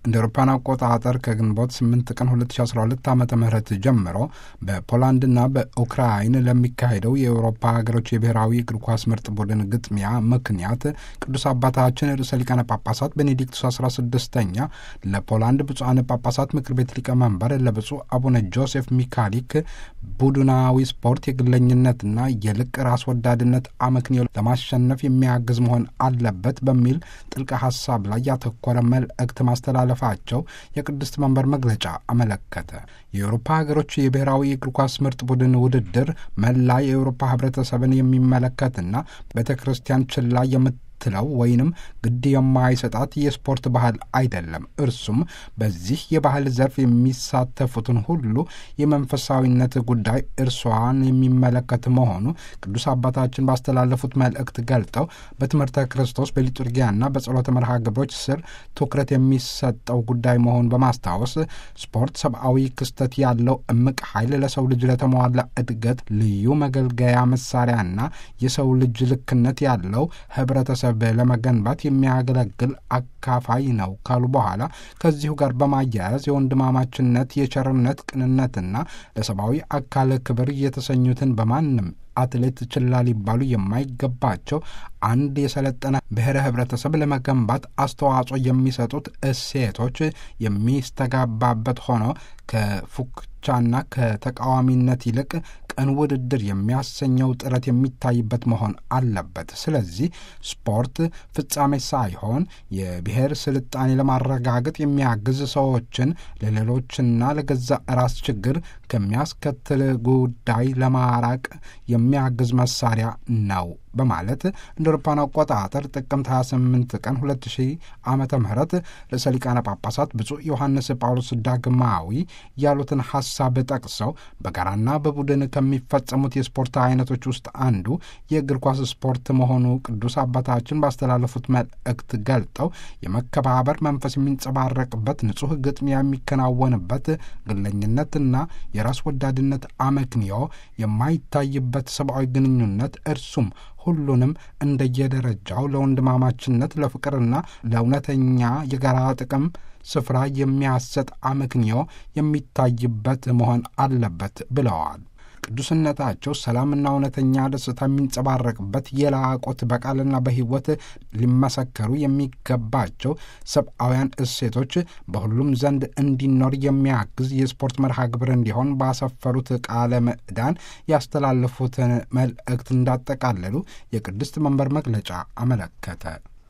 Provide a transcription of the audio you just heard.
እንደ አውሮፓውያን አቆጣጠር ከግንቦት 8 ቀን 2012 ዓ ም ጀምሮ በፖላንድና በኡክራይን ለሚካሄደው የአውሮፓ ሀገሮች የብሔራዊ እግር ኳስ ምርጥ ቡድን ግጥሚያ ምክንያት ቅዱስ አባታችን ርዕሰ ሊቃነ ጳጳሳት ቤኔዲክቱስ 16ኛ ለፖላንድ ብፁዓን ጳጳሳት ምክር ቤት ሊቀመንበር ለብፁዕ አቡነ ጆሴፍ ሚካሊክ ቡድናዊ ስፖርት የግለኝነትና የልቅ ራስ ወዳድነት አመክንዮ ለማሸነፍ የሚያግዝ መሆን አለበት በሚል ጥልቅ ሀሳብ ላይ ያተኮረ መልእክት ማስተላለፋቸው የቅድስት መንበር መግለጫ አመለከተ። የአውሮፓ ሀገሮች የብሔራዊ እግር ኳስ ምርጥ ቡድን ውድድር መላ የአውሮፓ ሕብረተሰብን የሚመለከትና ቤተ ክርስቲያን ችላ የምት ትለው ወይንም ግድ የማይሰጣት የስፖርት ባህል አይደለም። እርሱም በዚህ የባህል ዘርፍ የሚሳተፉትን ሁሉ የመንፈሳዊነት ጉዳይ እርሷን የሚመለከት መሆኑ ቅዱስ አባታችን ባስተላለፉት መልእክት ገልጠው በትምህርተ ክርስቶስ በሊጡርጊያና በጸሎተ መርሃ ግብሮች ስር ትኩረት የሚሰጠው ጉዳይ መሆኑን በማስታወስ ስፖርት ሰብአዊ ክስተት ያለው እምቅ ኃይል ለሰው ልጅ ለተሟላ እድገት ልዩ መገልገያ መሳሪያና የሰው ልጅ ልክነት ያለው ህብረተሰብ ለመገንባት የሚያገለግል አካፋይ ነው ካሉ በኋላ ከዚሁ ጋር በማያያዝ የወንድማማችነት፣ የቸርነት፣ ቅንነትና ለሰብአዊ አካል ክብር የተሰኙትን በማንም አትሌት ችላ ሊባሉ የማይገባቸው አንድ የሰለጠነ ብሔረ ህብረተሰብ ለመገንባት አስተዋጽኦ የሚሰጡት እሴቶች የሚስተጋባበት ሆኖ ከፉክቻና ከተቃዋሚነት ይልቅ ቅን ውድድር የሚያሰኘው ጥረት የሚታይበት መሆን አለበት። ስለዚህ ስፖርት ፍጻሜ ሳይሆን የብሔር ስልጣኔ ለማረጋገጥ የሚያግዝ ሰዎችን ለሌሎችና ለገዛ ራስ ችግር ከሚያስከትል ጉዳይ ለማራቅ የሚያግዝ መሳሪያ ነው በማለት እንደ አውሮፓውያን አቆጣጠር ጥቅምት 28 ቀን 2000 ዓመተ ምህረት ርዕሰ ሊቃነ ጳጳሳት ብፁዕ ዮሐንስ ጳውሎስ ዳግማዊ ያሉትን ሐሳብ ጠቅሰው በጋራና በቡድን ከሚፈጸሙት የስፖርት አይነቶች ውስጥ አንዱ የእግር ኳስ ስፖርት መሆኑ ቅዱስ አባታችን ባስተላለፉት መልእክት ገልጠው የመከባበር መንፈስ የሚንጸባረቅበት ንጹሕ ግጥሚያ የሚከናወንበት ግለኝነትና የራስ ወዳድነት አመክንዮ የማይታይበት ሰብአዊ ግንኙነት እርሱም ሁሉንም እንደየደረጃው ለወንድማማችነት ለፍቅርና ለእውነተኛ የጋራ ጥቅም ስፍራ የሚያሰጥ አመክንዮ የሚታይበት መሆን አለበት ብለዋል። ቅዱስነታቸው ሰላምና እውነተኛ ደስታ የሚንጸባረቅበት የላቆት በቃልና በሕይወት ሊመሰከሩ የሚገባቸው ሰብአውያን እሴቶች በሁሉም ዘንድ እንዲኖር የሚያግዝ የስፖርት መርሃ ግብር እንዲሆን ባሰፈሩት ቃለ ምዕዳን ያስተላለፉትን መልእክት እንዳጠቃለሉ የቅድስት መንበር መግለጫ አመለከተ።